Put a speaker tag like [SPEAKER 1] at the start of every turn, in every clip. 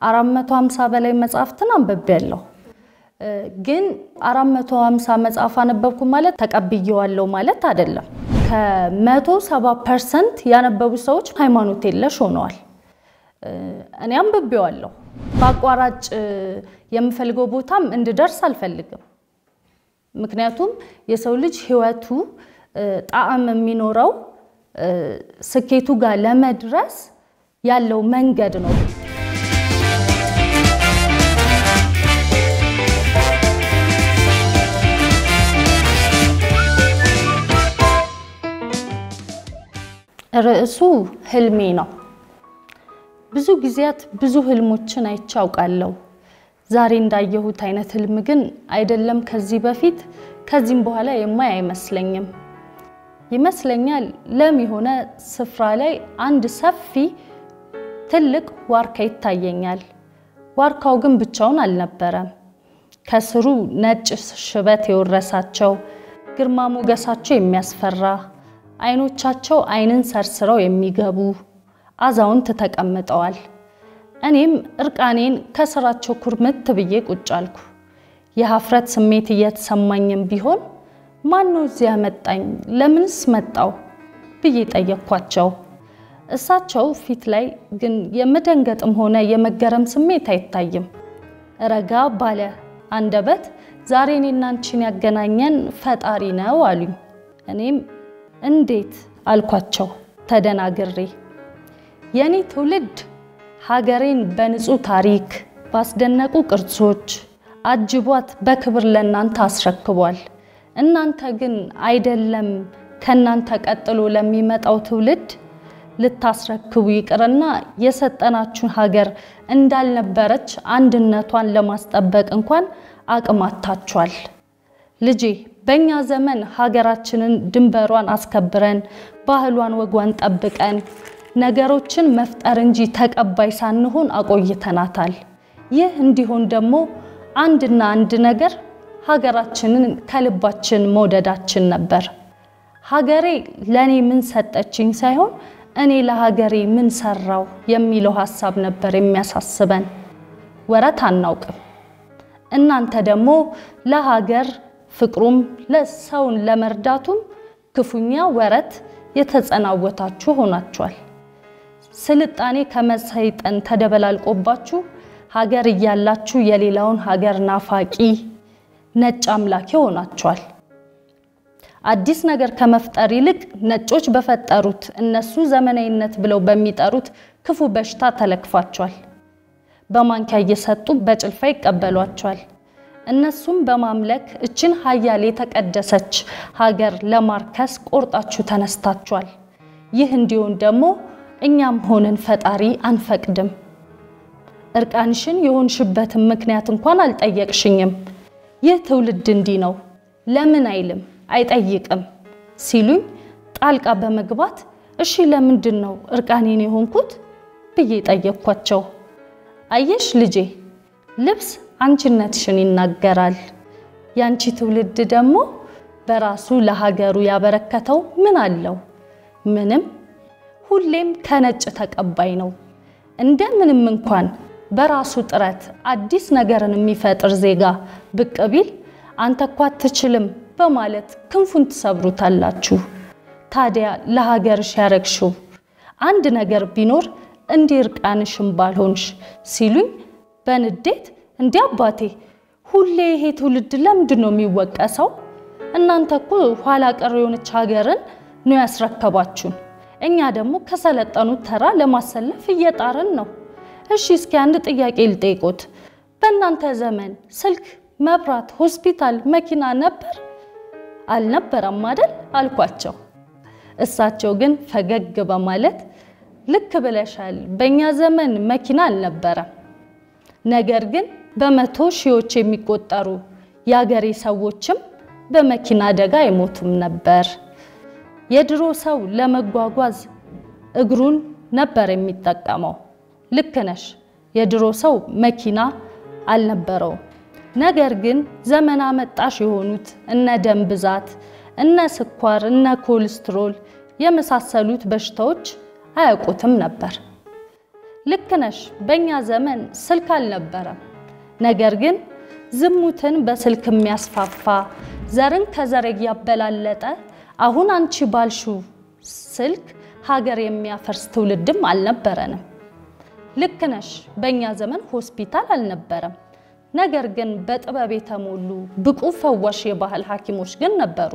[SPEAKER 1] 450 በላይ መጽሐፍትን አንብቤያለሁ። ግን 450 መጽሐፍ አነበብኩ ማለት ተቀብዬዋለሁ ማለት አይደለም። ከ170 ፐርሰንት ያነበቡ ሰዎች ሃይማኖት የለሽ ሆነዋል። እኔ አንብቤዋለሁ። በአቋራጭ የምፈልገው ቦታም እንድደርስ አልፈልግም። ምክንያቱም የሰው ልጅ ሕይወቱ ጣዕም የሚኖረው ስኬቱ ጋር ለመድረስ ያለው መንገድ ነው። ርዕሱ ህልሜ ነው። ብዙ ጊዜያት ብዙ ህልሞችን አይቼ አውቃለሁ። ዛሬ እንዳየሁት አይነት ህልም ግን አይደለም ከዚህ በፊት ከዚህም በኋላ የማይ አይመስለኝም። ይመስለኛል ለም የሆነ ስፍራ ላይ አንድ ሰፊ ትልቅ ዋርካ ይታየኛል። ዋርካው ግን ብቻውን አልነበረም። ከስሩ ነጭ ሽበት የወረሳቸው ግርማ ሞገሳቸው የሚያስፈራ አይኖቻቸው አይንን ሰርስረው የሚገቡ አዛውንት ተቀምጠዋል። እኔም እርቃኔን ከስራቸው ኩርምት ብዬ ቁጭ አልኩ። የሀፍረት ስሜት እየተሰማኝም ቢሆን ማን ነው እዚያ መጣኝ? ለምንስ መጣው ብዬ ጠየቅኳቸው። እሳቸው ፊት ላይ ግን የመደንገጥም ሆነ የመገረም ስሜት አይታይም። ረጋ ባለ አንደበት ዛሬ እኔና አንቺን ያገናኘን ፈጣሪ ነው አሉኝ። እኔም እንዴት አልኳቸው ተደናግሬ። የኔ ትውልድ ሀገሬን በንጹህ ታሪክ ባስደነቁ ቅርሶች አጅቧት በክብር ለእናንተ አስረክቧል። እናንተ ግን አይደለም ከእናንተ ቀጥሎ ለሚመጣው ትውልድ ልታስረክቡ ይቅርና የሰጠናችሁን ሀገር እንዳልነበረች አንድነቷን ለማስጠበቅ እንኳን አቅም አጥታችኋል። ልጄ በእኛ ዘመን ሀገራችንን ድንበሯን አስከብረን ባህሏን ወጓን ጠብቀን ነገሮችን መፍጠር እንጂ ተቀባይ ሳንሆን አቆይተናታል። ይህ እንዲሆን ደግሞ አንድና አንድ ነገር ሀገራችንን ከልባችን መውደዳችን ነበር። ሀገሬ ለእኔ ምን ሰጠችኝ ሳይሆን እኔ ለሀገሬ ምን ሰራው የሚለው ሀሳብ ነበር የሚያሳስበን። ወረት አናውቅም። እናንተ ደግሞ ለሀገር ፍቅሩም ለሰውን ለመርዳቱም ክፉኛ ወረት የተጸናወታችሁ ሆናችኋል። ስልጣኔ ከመሰይጠን ተደበላልቆባችሁ ሀገር እያላችሁ የሌላውን ሀገር ናፋቂ ነጭ አምላኪ ሆናችኋል። አዲስ ነገር ከመፍጠር ይልቅ ነጮች በፈጠሩት እነሱ ዘመናዊነት ብለው በሚጠሩት ክፉ በሽታ ተለክፋችኋል። በማንኪያ እየሰጡ በጭልፋ ይቀበሏችኋል። እነሱም በማምለክ እችን ሀያል የተቀደሰች ሀገር ለማርከስ ቆርጣችሁ ተነስታችኋል። ይህ እንዲሆን ደግሞ እኛም ሆንን ፈጣሪ አንፈቅድም። እርቃንሽን የሆንሽበትን ምክንያት እንኳን አልጠየቅሽኝም። ይህ ትውልድ እንዲህ ነው ለምን አይልም አይጠይቅም ሲሉኝ ጣልቃ በመግባት እሺ ለምንድን ነው እርቃኔን የሆንኩት ብዬ ጠየቅኳቸው። አየሽ ልጄ ልብስ አንቺነትሽን ይናገራል። ያንቺ ትውልድ ደግሞ በራሱ ለሀገሩ ያበረከተው ምን አለው? ምንም። ሁሌም ከነጭ ተቀባይ ነው። እንደምንም እንኳን በራሱ ጥረት አዲስ ነገርን የሚፈጥር ዜጋ ብቅ ቢል አንተ እኮ አትችልም በማለት ክንፉን ትሰብሩታላችሁ። ታዲያ ለሀገርሽ ያረግሽው አንድ ነገር ቢኖር እንዲህ እርቃንሽን ባልሆንሽ ሲሉኝ በንዴት እንዲህ አባቴ ሁሌ ይሄ ትውልድ ለምንድን ነው የሚወቀሰው? እናንተ እኮ ኋላ ቀር የሆነች ሀገርን ነው ያስረከባችሁን። እኛ ደግሞ ከሰለጠኑት ተራ ለማሰለፍ እየጣርን ነው። እሺ እስኪ አንድ ጥያቄ ልጠይቆት። በእናንተ ዘመን ስልክ፣ መብራት፣ ሆስፒታል፣ መኪና ነበር አልነበረም አይደል አልኳቸው። እሳቸው ግን ፈገግ በማለት ልክ ብለሻል፣ በእኛ ዘመን መኪና አልነበረም። ነገር ግን በመቶ ሺዎች የሚቆጠሩ የአገሬ ሰዎችም በመኪና አደጋ አይሞቱም ነበር። የድሮ ሰው ለመጓጓዝ እግሩን ነበር የሚጠቀመው። ልክ ነሽ፣ የድሮ ሰው መኪና አልነበረውም። ነገር ግን ዘመን አመጣሽ የሆኑት እነ ደም ብዛት፣ እነ ስኳር፣ እነ ኮሌስትሮል የመሳሰሉት በሽታዎች አያውቁትም ነበር። ልክ ነሽ። በእኛ ዘመን ስልክ አልነበረም። ነገር ግን ዝሙትን በስልክ የሚያስፋፋ ዘርን ከዘር እያበላለጠ አሁን አንቺ ባልሽው ስልክ ሀገር የሚያፈርስ ትውልድም አልነበረንም። ልክ ነሽ። በእኛ ዘመን ሆስፒታል አልነበረም። ነገር ግን በጥበብ የተሞሉ ብቁ ፈዋሽ የባህል ሐኪሞች ግን ነበሩ።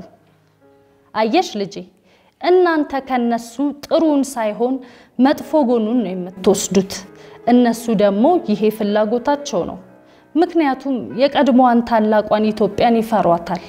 [SPEAKER 1] አየሽ ልጄ፣ እናንተ ከነሱ ጥሩን ሳይሆን መጥፎ ጎኑን ነው የምትወስዱት። እነሱ ደግሞ ይሄ ፍላጎታቸው ነው። ምክንያቱም የቀድሞዋን ታላቋን ኢትዮጵያን ይፈሯታል።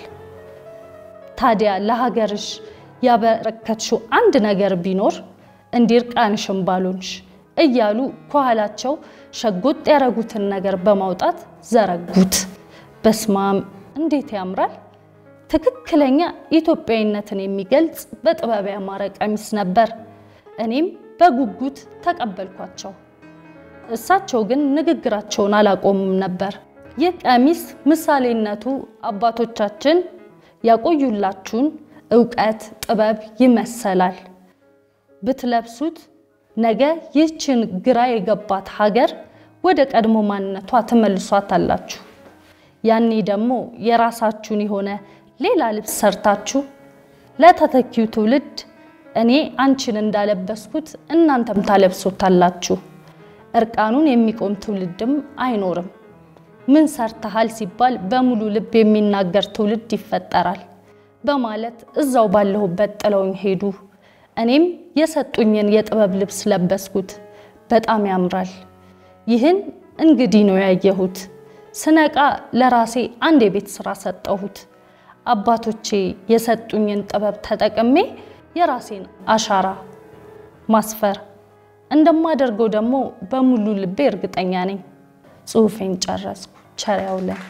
[SPEAKER 1] ታዲያ ለሀገርሽ ያበረከትሽው አንድ ነገር ቢኖር እንዲርቃንሽም ባሉንሽ እያሉ ከኋላቸው ሸጎጥ ያረጉትን ነገር በማውጣት ዘረጉት። በስማም እንዴት ያምራል! ትክክለኛ ኢትዮጵያዊነትን የሚገልጽ በጥበብ ያማረ ቀሚስ ነበር። እኔም በጉጉት ተቀበልኳቸው። እሳቸው ግን ንግግራቸውን አላቆሙም ነበር። ይህ ቀሚስ ምሳሌነቱ አባቶቻችን ያቆዩላችሁን እውቀት፣ ጥበብ ይመሰላል። ብትለብሱት ነገ ይህችን ግራ የገባት ሀገር ወደ ቀድሞ ማንነቷ ትመልሷታላችሁ። ያኔ ደግሞ የራሳችሁን የሆነ ሌላ ልብስ ሰርታችሁ ለተተኪው ትውልድ እኔ አንቺን እንዳለበስኩት እናንተም ታለብሶታላችሁ። እርቃኑን የሚቆም ትውልድም አይኖርም። ምን ሰርተሃል ሲባል በሙሉ ልብ የሚናገር ትውልድ ይፈጠራል በማለት እዛው ባለሁበት ጥለውኝ ሄዱ። እኔም የሰጡኝን የጥበብ ልብስ ለበስኩት። በጣም ያምራል። ይህን እንግዲህ ነው ያየሁት። ስነቃ ለራሴ አንድ የቤት ስራ ሰጠሁት። አባቶቼ የሰጡኝን ጥበብ ተጠቅሜ የራሴን አሻራ ማስፈር እንደማደርገው ደግሞ በሙሉ ልቤ እርግጠኛ ነኝ። ጽሑፌን ጨረስኩ። ቸር ያውለን።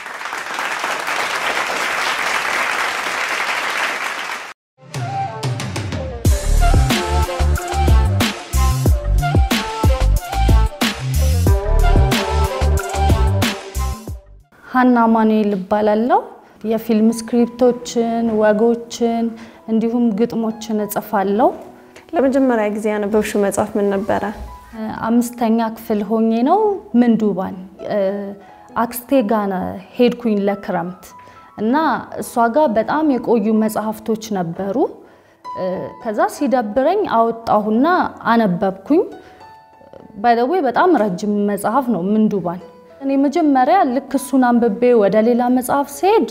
[SPEAKER 1] ሀና ማኑኤል እባላለሁ። የፊልም ስክሪፕቶችን፣ ወጎችን እንዲሁም ግጥሞችን እጽፋለሁ።
[SPEAKER 2] ለመጀመሪያ ጊዜ ያነበብሽው መጽሐፍ ምን ነበረ?
[SPEAKER 1] አምስተኛ ክፍል ሆኜ ነው ምንዱባን አክስቴ ጋር ሄድኩኝ ለክረምት እና እሷ ጋር በጣም የቆዩ መጽሐፍቶች ነበሩ። ከዛ ሲደብረኝ አወጣሁና አነበብኩኝ። ባይደዌ በጣም ረጅም መጽሐፍ ነው ምንዱባን። እኔ መጀመሪያ ልክ እሱን አንብቤ ወደ ሌላ መጽሐፍ ስሄድ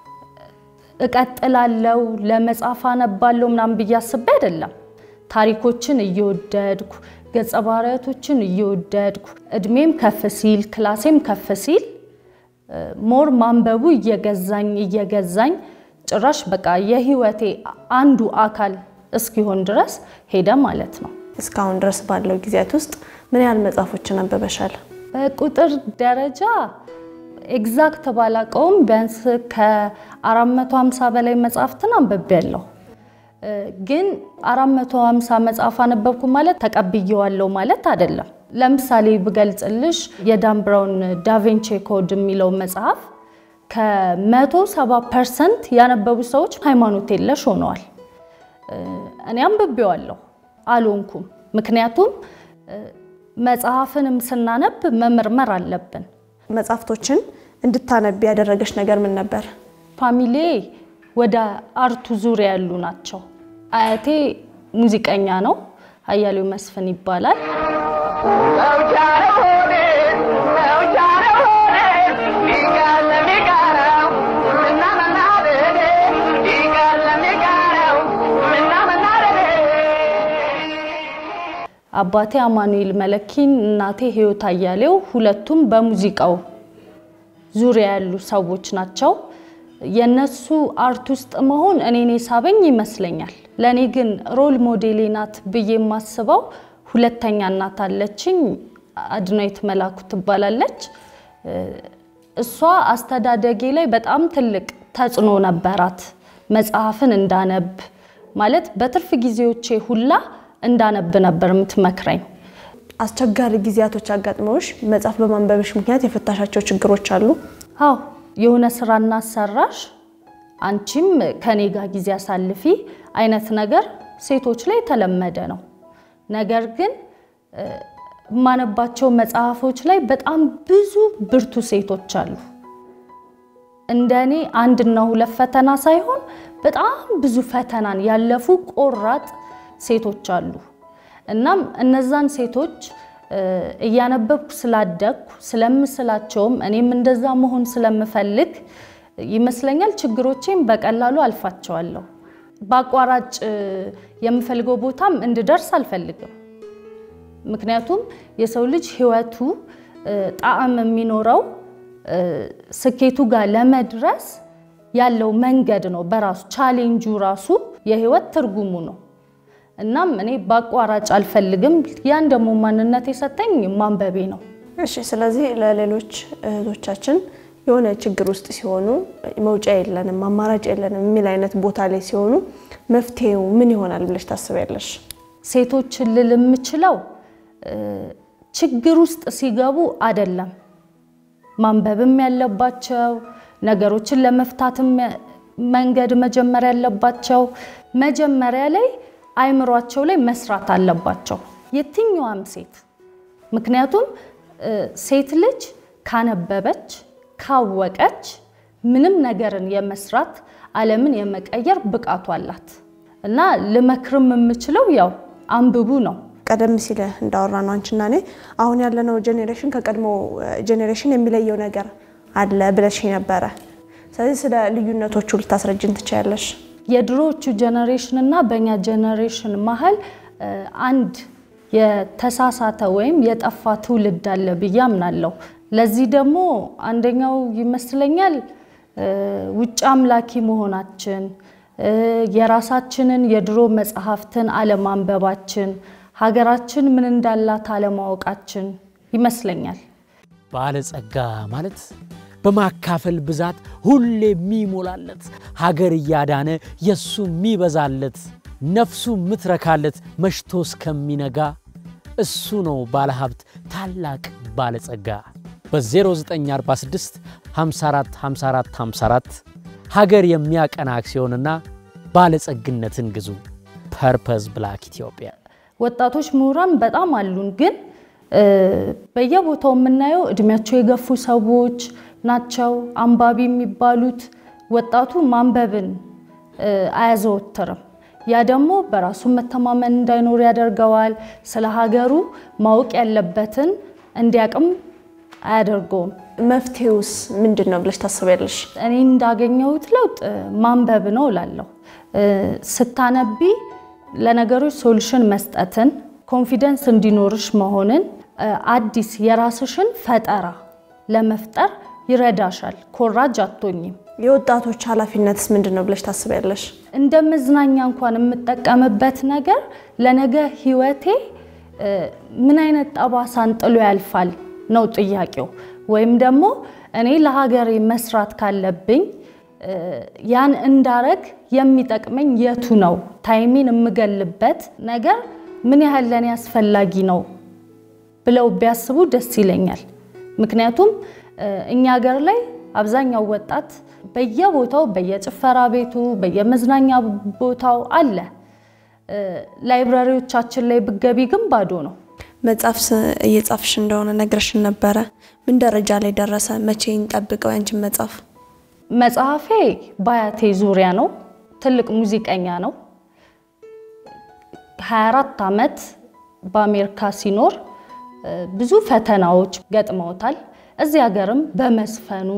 [SPEAKER 1] እቀጥላለው ለመጽሐፍ አነባለው ምናምን ብዬ አስቤ አይደለም። ታሪኮችን እየወደድኩ ገጸ ባህሪያቶችን እየወደድኩ እድሜም ከፍ ሲል ክላሴም ከፍ ሲል ሞር ማንበቡ እየገዛኝ እየገዛኝ ጭራሽ በቃ የህይወቴ አንዱ አካል እስኪሆን ድረስ ሄደ ማለት ነው።
[SPEAKER 2] እስካሁን ድረስ ባለው ጊዜያት ውስጥ ምን ያህል መጽሐፎችን አንብበሻል?
[SPEAKER 1] በቁጥር ደረጃ ኤግዛክት ባላቀውም ቢያንስ ከ450 በላይ መጽሐፍትን አንብቤያለሁ። ግን 450 መጽሐፍ አነበብኩ ማለት ተቀብዬዋለሁ ማለት አይደለም። ለምሳሌ ብገልጽልሽ የዳን ብራውን ዳቪንቺ ኮድ የሚለው መጽሐፍ ከ170 ፐርሰንት ያነበቡ ሰዎች ሃይማኖት የለሽ ሆነዋል። እኔ አንብቤዋለሁ አልሆንኩም። ምክንያቱም መጽሐፍንም ስናነብ መመርመር አለብን።
[SPEAKER 2] መጽሐፍቶችን እንድታነቢ ያደረገሽ ነገር ምን ነበር?
[SPEAKER 1] ፋሚሌ ወደ አርቱ ዙሪያ ያሉ ናቸው። አያቴ ሙዚቀኛ ነው፣ አያሌው መስፍን ይባላል። አባቴ አማኑኤል መለኪን፣ እናቴ ህይወት አያሌው፣ ሁለቱም በሙዚቃው ዙሪያ ያሉ ሰዎች ናቸው። የነሱ አርት ውስጥ መሆን እኔን የሳበኝ ይመስለኛል። ለእኔ ግን ሮል ሞዴሌ ናት ብዬ የማስበው ሁለተኛ እናት አለችኝ፣ አድናዊት መላኩ ትባላለች። እሷ አስተዳደጌ ላይ በጣም ትልቅ ተጽዕኖ ነበራት። መጽሐፍን እንዳነብ ማለት በትርፍ ጊዜዎቼ ሁላ እንዳነብ ነበር የምትመክረኝ።
[SPEAKER 2] አስቸጋሪ ጊዜያቶች አጋጥመውሽ መጽሐፍ በማንበብሽ ምክንያት የፈታሻቸው ችግሮች አሉ?
[SPEAKER 1] አዎ የሆነ ስራ እናሰራሽ፣ አንቺም ከኔ ጋር ጊዜ አሳልፊ አይነት ነገር ሴቶች ላይ የተለመደ ነው። ነገር ግን የማነባቸው መጽሐፎች ላይ በጣም ብዙ ብርቱ ሴቶች አሉ። እንደ እኔ አንድና ሁለት ፈተና ሳይሆን በጣም ብዙ ፈተናን ያለፉ ቆራጥ ሴቶች አሉ። እናም እነዛን ሴቶች እያነበብኩ ስላደግኩ ስለምስላቸውም እኔም እንደዛ መሆን ስለምፈልግ ይመስለኛል ችግሮቼም በቀላሉ አልፋቸዋለሁ። በአቋራጭ የምፈልገው ቦታም እንድደርስ አልፈልግም። ምክንያቱም የሰው ልጅ ሕይወቱ ጣዕም የሚኖረው ስኬቱ ጋር ለመድረስ ያለው መንገድ ነው። በራሱ ቻሌንጁ ራሱ የህይወት ትርጉሙ ነው። እናም እኔ በአቋራጭ አልፈልግም። ያን ደግሞ ማንነት የሰጠኝ ማንበቤ ነው።
[SPEAKER 2] እሺ፣ ስለዚህ ለሌሎች እህቶቻችን የሆነ ችግር ውስጥ ሲሆኑ መውጫ የለንም፣ አማራጭ የለንም የሚል አይነት ቦታ ላይ ሲሆኑ መፍትሄው ምን ይሆናል ብለሽ ታስቢያለሽ?
[SPEAKER 1] ሴቶችን ልል የምችለው ችግር ውስጥ ሲገቡ አይደለም ማንበብም ያለባቸው ነገሮችን ለመፍታትም መንገድ መጀመር ያለባቸው መጀመሪያ ላይ አይምሯቸው ላይ መስራት አለባቸው፣ የትኛዋም ሴት። ምክንያቱም ሴት ልጅ ካነበበች ካወቀች ምንም ነገርን የመስራት ዓለምን የመቀየር ብቃቱ አላት እና ልመክርም የምችለው ያው አንብቡ ነው።
[SPEAKER 2] ቀደም ሲል እንዳወራ ነው አንቺና እኔ አሁን ያለነው ጄኔሬሽን ከቀድሞ ጄኔሬሽን የሚለየው ነገር አለ ብለሽ ነበረ። ስለዚህ ስለ ልዩነቶቹ ልታስረጅን ትችያለሽ?
[SPEAKER 1] የድሮዎቹ ጄኔሬሽን እና በእኛ ጄኔሬሽን መሀል አንድ የተሳሳተ ወይም የጠፋ ትውልድ አለ ብዬ አምናለሁ። ለዚህ ደግሞ አንደኛው ይመስለኛል ውጭ አምላኪ መሆናችን፣ የራሳችንን የድሮ መጽሐፍትን አለማንበባችን፣ ሀገራችን ምን እንዳላት አለማወቃችን ይመስለኛል።
[SPEAKER 3] ባለጸጋ ማለት በማካፈል ብዛት ሁሌ የሚሞላለት ሀገር እያዳነ የእሱ የሚበዛለት ነፍሱ የምትረካለት መሽቶ እስከሚነጋ እሱ ነው ባለሀብት ታላቅ ባለጸጋ። በ0946 54 54 54 ሀገር የሚያቀና አክሲዮንና ባለጸግነትን ግዙ። ፐርፐዝ ብላክ ኢትዮጵያ።
[SPEAKER 1] ወጣቶች ምሁራን በጣም አሉን፣ ግን በየቦታው የምናየው እድሜያቸው የገፉ ሰዎች ናቸው አንባቢ የሚባሉት። ወጣቱ ማንበብን አያዘወትርም። ያ ደግሞ በራሱ መተማመን እንዳይኖር ያደርገዋል። ስለ ሀገሩ ማወቅ ያለበትን እንዲያቅም አያደርገውም።
[SPEAKER 2] መፍትሄውስ ምንድን ነው ብለሽ ታስቢያለሽ?
[SPEAKER 1] እኔ እንዳገኘሁት ለውጥ ማንበብ ነው እላለሁ። ስታነቢ ለነገሮች ሶሉሽን መስጠትን፣ ኮንፊደንስ እንዲኖርሽ መሆንን፣ አዲስ የራስሽን ፈጠራ ለመፍጠር ይረዳሻል። ኮራጅ አትሆኝም።
[SPEAKER 2] የወጣቶች ኃላፊነትስ ምንድን ነው ብለሽ ታስቢያለሽ?
[SPEAKER 1] እንደ መዝናኛ እንኳን የምጠቀምበት ነገር ለነገ ህይወቴ ምን አይነት ጠባሳን ጥሎ ያልፋል ነው ጥያቄው። ወይም ደግሞ እኔ ለሀገሬ መስራት ካለብኝ ያን እንዳረግ የሚጠቅመኝ የቱ ነው? ታይሜን የምገልበት ነገር ምን ያህል ለእኔ አስፈላጊ ነው ብለው ቢያስቡ ደስ ይለኛል። ምክንያቱም እኛ ሀገር ላይ አብዛኛው ወጣት በየቦታው በየጭፈራ ቤቱ በየመዝናኛ ቦታው አለ። ላይብራሪዎቻችን ላይ ብገቢ ግን ባዶ ነው።
[SPEAKER 2] መጽሐፍ እየጻፍሽ እንደሆነ ነግረሽን ነበረ። ምን ደረጃ ላይ ደረሰ? መቼ እንጠብቀው ያንቺን መጽሐፍ?
[SPEAKER 1] መጽሐፌ በአያቴ ዙሪያ ነው። ትልቅ ሙዚቀኛ ነው። 24 ዓመት በአሜሪካ ሲኖር ብዙ ፈተናዎች ገጥመውታል። እዚህ ሀገርም በመስፈኑ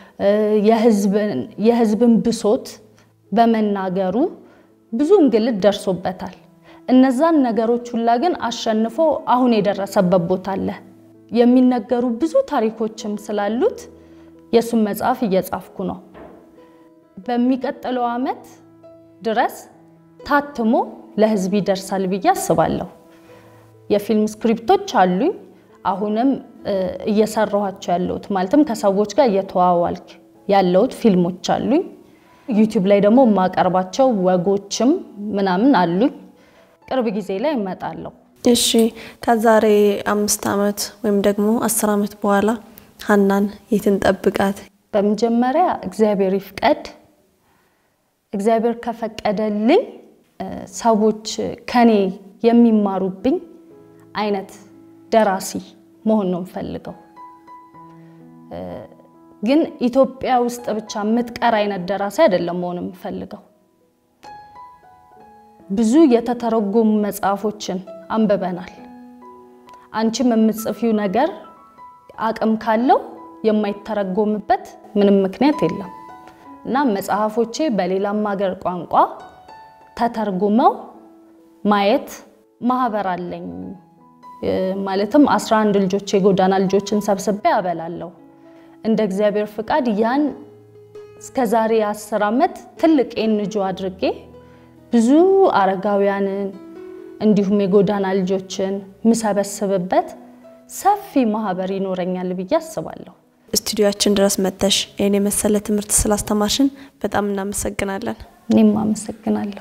[SPEAKER 1] የሕዝብን ብሶት በመናገሩ ብዙ እንግልት ደርሶበታል። እነዛን ነገሮች ሁላ ግን አሸንፎ አሁን የደረሰበት ቦታ አለ። የሚነገሩ ብዙ ታሪኮችም ስላሉት የእሱን መጽሐፍ እየጻፍኩ ነው። በሚቀጥለው ዓመት ድረስ ታትሞ ለሕዝብ ይደርሳል ብዬ አስባለሁ። የፊልም ስክሪፕቶች አሉኝ። አሁንም እየሰራኋቸው ያለሁት ማለትም ከሰዎች ጋር እየተዋዋልክ ያለሁት ፊልሞች አሉኝ። ዩቲዩብ ላይ ደግሞ የማቀርባቸው ወጎችም ምናምን አሉኝ። ቅርብ ጊዜ ላይ እመጣለሁ።
[SPEAKER 2] እሺ ከዛሬ አምስት ዓመት ወይም ደግሞ አስር ዓመት በኋላ ሀናን የት እንጠብቃት?
[SPEAKER 1] በመጀመሪያ እግዚአብሔር ይፍቀድ። እግዚአብሔር ከፈቀደልኝ ሰዎች ከኔ የሚማሩብኝ አይነት ደራሲ መሆን ነው የምፈልገው። ግን ኢትዮጵያ ውስጥ ብቻ የምትቀር አይነት ደራሲ አይደለም መሆን የምፈልገው። ብዙ የተተረጎሙ መጽሐፎችን አንብበናል። አንቺም የምትጽፊው ነገር አቅም ካለው የማይተረጎምበት ምንም ምክንያት የለም እና መጽሐፎቼ በሌላም ሀገር ቋንቋ ተተርጉመው ማየት ማህበር አለኝ። ማለትም 11 ልጆች የጎዳና ልጆችን ሰብስቤ አበላለሁ። እንደ እግዚአብሔር ፍቃድ ያን እስከ ዛሬ 10 ዓመት ትልቅ ኤንጆ አድርጌ ብዙ አረጋውያንን እንዲሁም የጎዳና ልጆችን ምሰበስብበት ሰፊ ማህበር ይኖረኛል ብዬ አስባለሁ።
[SPEAKER 2] ስቱዲዮችን ድረስ መጥተሽ ይህን የመሰለ ትምህርት ስላስተማርሽን በጣም እናመሰግናለን።
[SPEAKER 1] እኔም አመሰግናለሁ።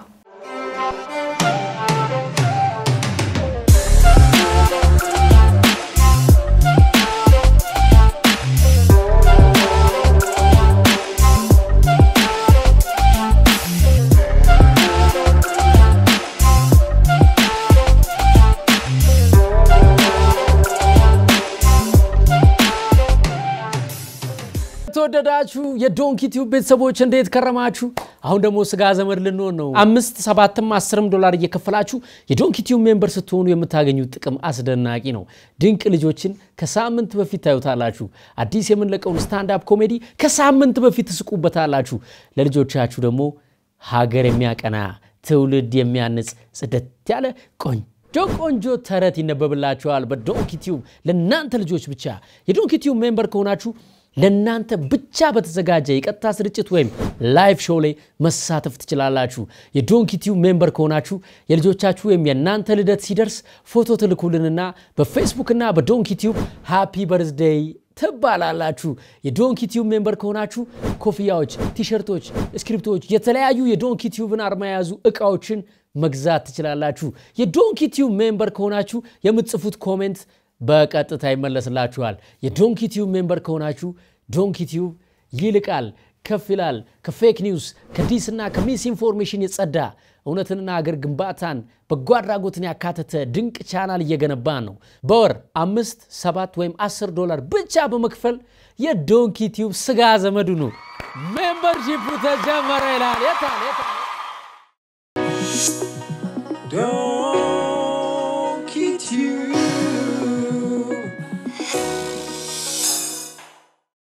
[SPEAKER 3] የተወደዳችሁ የዶንኪ ቲዩብ ቤተሰቦች እንዴት ከረማችሁ? አሁን ደግሞ ስጋ ዘመድ ልንሆን ነው። አምስት ሰባትም አስርም ዶላር እየከፈላችሁ የዶንኪ ቲዩብ ሜምበር ስትሆኑ የምታገኙት ጥቅም አስደናቂ ነው። ድንቅ ልጆችን ከሳምንት በፊት ታዩታላችሁ። አዲስ የምንለቀውን ስታንዳፕ ኮሜዲ ከሳምንት በፊት ትስቁበታላችሁ። ለልጆቻችሁ ደግሞ ሀገር የሚያቀና ትውልድ የሚያንጽ ጽደት ያለ ቆንጆ ቆንጆ ተረት ይነበብላችኋል በዶንኪ ቲዩብ ለእናንተ ልጆች ብቻ። የዶንኪ ቲዩብ ሜምበር ከሆናችሁ ለእናንተ ብቻ በተዘጋጀ የቀጥታ ስርጭት ወይም ላይቭ ሾው ላይ መሳተፍ ትችላላችሁ። የዶንኪ ቲዩብ ሜምበር ከሆናችሁ የልጆቻችሁ ወይም የእናንተ ልደት ሲደርስ ፎቶ ትልኩልንና በፌስቡክና በዶንኪ ቲዩብ ሃፒ በርዝዴይ ትባላላችሁ። የዶንኪ ቲዩብ ሜምበር ከሆናችሁ ኮፍያዎች፣ ቲሸርቶች፣ ስክሪፕቶች፣ የተለያዩ የዶንኪ ቲዩብን አርማ የያዙ እቃዎችን መግዛት ትችላላችሁ። የዶንኪ ቲዩብ ሜምበር ከሆናችሁ የምትጽፉት ኮሜንት በቀጥታ ይመለስላችኋል። የዶንኪ ቲዩብ ሜምበር ከሆናችሁ ዶንኪ ቲዩብ ይልቃል፣ ከፍ ይላል። ከፌክ ኒውስ ከዲስና ከሚስ ኢንፎርሜሽን የጸዳ እውነትንና አገር ግንባታን በጎ አድራጎትን ያካተተ ድንቅ ቻናል እየገነባን ነው። በወር አምስት ሰባት ወይም አስር ዶላር ብቻ በመክፈል የዶንኪ ቲዩብ ስጋ ዘመዱ ነው። ሜምበርሺፑ ተጀመረ ይላል። የታል የታል?